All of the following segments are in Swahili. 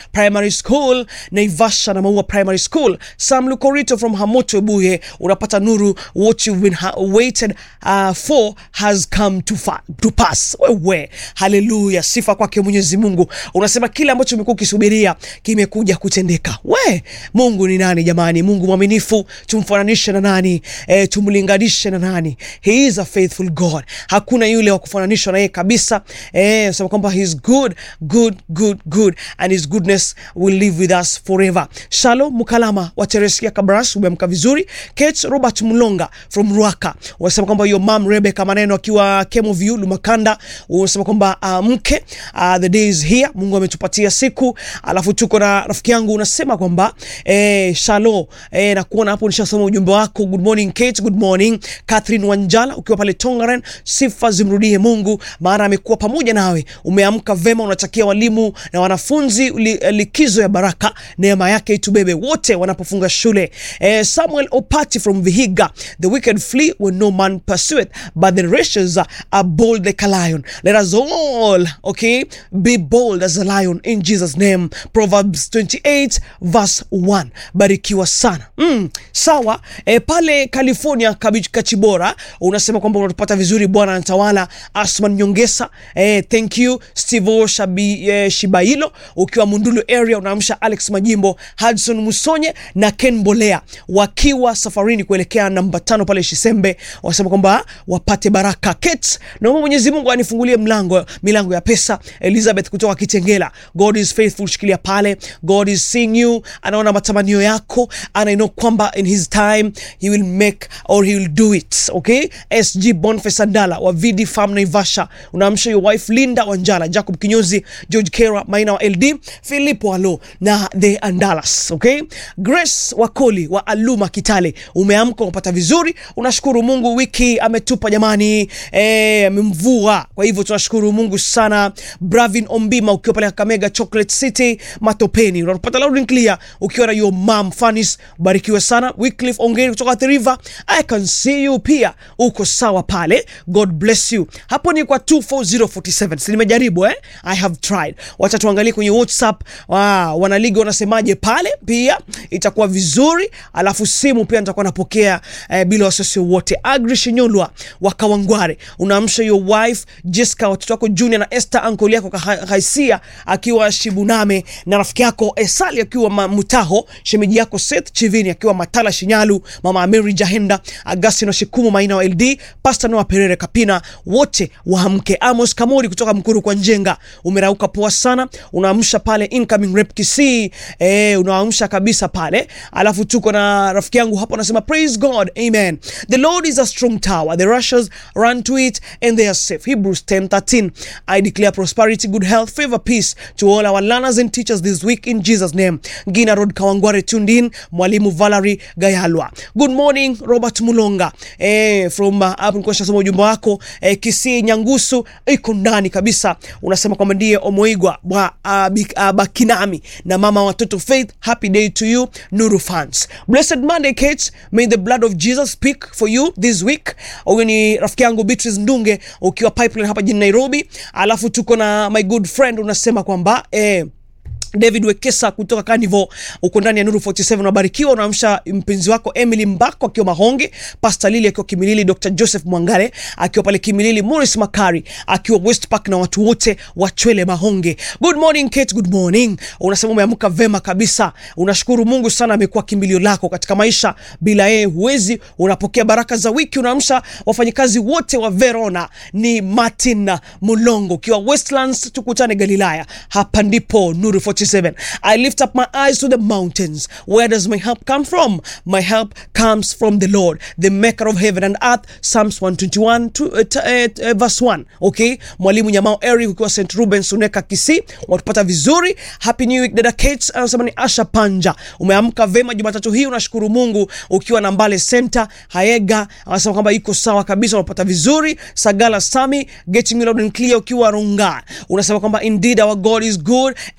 Primary School, Naivasha na Maua Primary School, Sam Lukorito from Hamoto Ebuye, unapata nuru, what you've been ha waited uh, for has come to, fa to pass. Wewe, haleluya, sifa kwake Mwenyezi Mungu. Unasema kile ambacho umekuwa ukisubiria kimekuja kutendeka. We, Mungu ni nani jamani? Mungu mwaminifu, tumfananishe na nani? E, tumlinganishe na nani? He is a faithful God. Hakuna yule wa kufananishwa na yeye kabisa. Eh, sema kwamba he is good, good, good, good and his goodness will live with us forever. Shalom Mukalama wa Teresia Kabras, umeamka vizuri. Kate Robert Mlonga from Ruaka unasema kwamba your mom Rebecca Maneno akiwa Kemo View Lumakanda, unasema kwamba uh, mke uh, the day is here, Mungu ametupatia siku. Alafu tuko na rafiki yangu unasema kwamba eh, Shalo eh, na kuona hapo nishasoma ujumbe wako. Good morning Kate, good morning Catherine Wanjala ukiwa pale Tongaren, sifa zimrudie Mungu maana amekuwa pamoja nawe. Umeamka vema, unatakia walimu na wanafunzi li, likizo ya baraka, neema yake itubebe wote wanapofunga shule. Eh, Samuel Opati from Vihiga, the wicked flee when no man pursueth but the righteous are bold like a lion. Let us all okay be bold as a lion in Jesus name. Proverbs 28 verse 1. Barikiwa sana. Mm, sawa. Eh, pale California Kabich Kachibora unasema kwamba unatupata vizuri, Bwana anatawala. Asman Nyongesa, eh, thank you. Steve Shabi, eh, Shibailo ukiwa Mundulu area unaamsha Alex Majimbo, Hudson Musonye na Ken Bolea wakiwa safarini kuelekea namba tano pale Shisembe, wasema kwamba wapate baraka. Kate, naomba Mwenyezi Mungu anifungulie mlango milango ya pesa. Elizabeth kutoka Kitengela, God is faithful, shikilia pale. God is seeing you, anaona matamanio yako, and I know kwamba in his time he will make or he will do it. Okay, SG Boniface Andala wa VD Farm Naivasha, unaamsha your wife Linda Wanjala, Jacob Kinyozi, George Kera, Maina wa LD, Philip Walo na the Andalas. Okay, Grace Wakoli wa Aluma Kitale, umeamka unapata vizuri, unashukuru Mungu, wiki ametupa jamani, eh, amemvua. Kwa hivyo tunashukuru Mungu sana. Bravin Ombima ukiwa pale Kakamega Chocolate City Matopeni, unapata loud and clear ukiwa na your mom Fanis, barikiwe sana. Wycliffe Ongeri kutoka The River, I can see you pia uko sawa pale, God bless you. Hapo ni kwa 24047 si nimejaribu eh? I have tried. Wacha tuangalie kwenye WhatsApp wa wanaligi wanasemaje pale, pia itakuwa vizuri. Alafu simu pia nitakuwa napokea eh, bila wasiwasi wote. Agri Shinyolwa wa Kawangware, unaamsha your wife Jessica, watoto wako Junior na Esther, uncle yako Kahaisia akiwa Shibuname na rafiki yako Esali akiwa Mutaho, shemeji yako Seth Chivini akiwa Matala Shinyalu, mama Mary Jahenda, Agustino Shikumu Maina wa LD, Pastor Noah Perere Kapina, wote waamke. Amos Kamori kutoka Mkuru kwa Njenga, umerauka poa sana, unaamsha pale incoming rep Kisii, eh, unaamsha kabisa pale. Alafu tuko na rafiki yangu hapo anasema praise God, amen. The Lord is a strong tower, the righteous run to it and they are safe. Hebrews 10:13. I declare prosperity, good health, favor, peace to all our learners and teachers this week in Jesus name. Gina Road Kawangware tuned in, Mwalimu Valerie Gayalwa. Good morning Robert Mulonga eh, from uh, hapo nilikuwa nishasoma ujumbe wako eh, Kisii Nyangusu iko ndani kabisa, unasema kwamba ndiye Omoigwa wa uh, uh, Bakinami na mama watoto Faith, happy day to you Nuru fans. Blessed Monday Kate, may the blood of Jesus speak for you this week. Huyu ni rafiki yangu Beatrice Ndunge ukiwa Pipeline hapa jijini Nairobi. Alafu tuko na my good friend unasema kwamba eh, David Wekesa kutoka Carnival uko ndani ya Nuru 47 unabarikiwa, unaamsha mpenzi wako Emily Mbako akiwa Mahonge, Pastor Lily akiwa Kimilili, Dr. Joseph Mwangale akiwa pale Kimilili, Morris Makari akiwa West Park na watu wote wa Chwele Mahonge. Good morning Kate, good morning. Unasema umeamka vema kabisa. Unashukuru Mungu sana, amekuwa kimbilio lako katika maisha, bila yeye huwezi. Unapokea baraka za wiki, unaamsha wafanyikazi wote wa Verona. Ni Martin Mulongo ukiwa Westlands, tukutane Galilaya. Hapa ndipo Nuru 47 I lift up my eyes to the mountains. Where does my help come from? My help comes from the Lord, the maker of heaven and earth. Psalms 121 to, uh, uh, uh, verse 1. Okay, Mwalimu Nyamao Eric ukiwa St Ruben Suneka Kisii, watupata vizuri. Happy New Week dada Kate, anasema ni Asha Panja. Umeamka vema Jumatatu hii, unashukuru Mungu ukiwa na Mbale Center Haega, anasema kwamba iko sawa kabisa, unapata vizuri. Sagala Sami getting me loud and clear ukiwa Runga, unasema kwamba indeed our God is good and gracious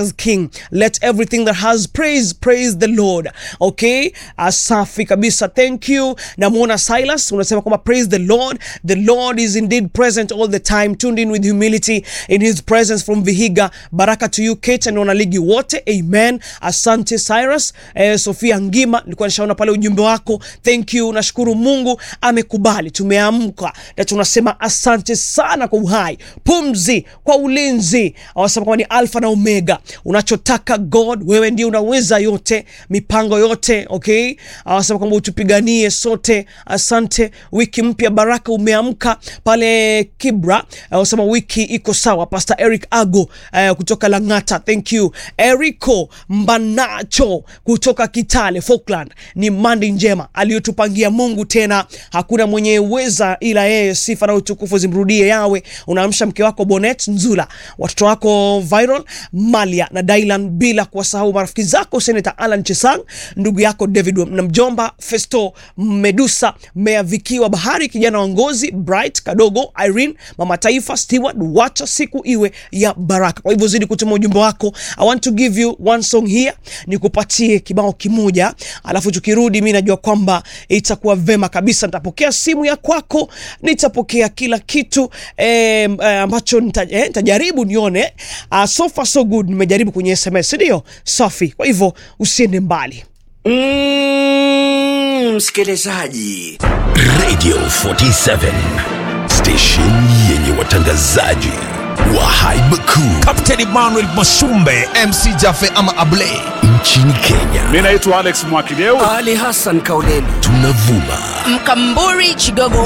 gracious king let everything that has praise praise the lord okay asafi kabisa thank you namwona silas unasema kwamba praise the lord the lord is indeed present all the time tuned in with humility in his presence from vihiga baraka to you kate and wanaligi wote amen asante cyrus eh, sofia ngima nilikuwa nishaona pale ujumbe wako thank you nashukuru mungu amekubali tumeamka na tunasema asante sana kwa uhai pumzi kwa ulinzi awasema kwamba ni alfa na omega unachotaka god wewe ndio unaweza yote mipango yote okay awasema kwamba utupiganie sote asante wiki mpya baraka umeamka pale kibra awasema wiki iko sawa pastor eric ago uh, kutoka langata thank you erico mbanacho kutoka kitale falkland ni mandi njema aliyotupangia mungu tena hakuna mwenye uweza ila yeye sifa na utukufu zimrudie yawe unaamsha mke wako bonet nzula watoto wako viral malia na dailan bila kuwasahau marafiki zako senata alan chesang ndugu yako david na mjomba festo medusa meavikiwa bahari kijana wa ngozi bright kadogo irene mama taifa steward wacha siku iwe ya baraka kwa hivyo zidi kutuma ujumbe wako i want to give you one song here nikupatie kibao kimoja alafu tukirudi mi najua kwamba itakuwa vema kabisa nitapokea simu ya kwako nitapokea kila kitu eh, eh, ambacho nita- eh, nitajaribu nione uh, so far so good nimejaribu kwenye sms ndio safi kwa hivyo usiende mbali Mm, msikilizaji Radio 47 station yenye watangazaji wa haiba kuu Captain Emmanuel Masumbe MC Jafe ama Ablay nchini Kenya. mi naitwa alex mwakideu ali hassan kauleni Tunavuma mkamburi chigogo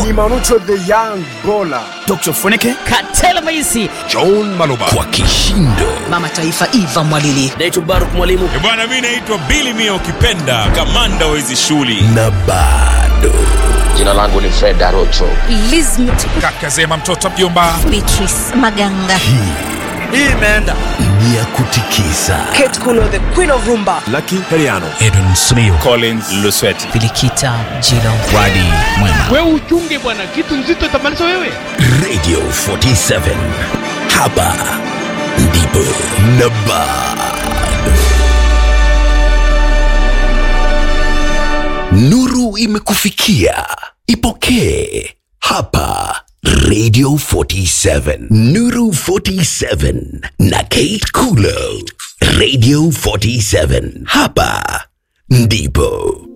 dr funike katela maisi John Maloba kwa kishindo mama taifa iva mwalili naitwa baruk mwalimu bwana mi naitwa Billy Mia ukipenda kamanda wa hizi shughuli na bado Jina langu ni Fred Arocho. lizmt kaka zema mtoto mjomba beatrice maganga ni ya kutikisa Kate Kuno, the queen of rumba Edwin Smio collins lusweti bilikita jilo Wadi Mwema wewe uchunge bwana kitu nzito itamaliza wewe Radio 47 hapa ndipo na bado nuru imekufikia ipokee hapa Radio 47 Nuru 47 na Kate Kulo Radio 47 hapa ndipo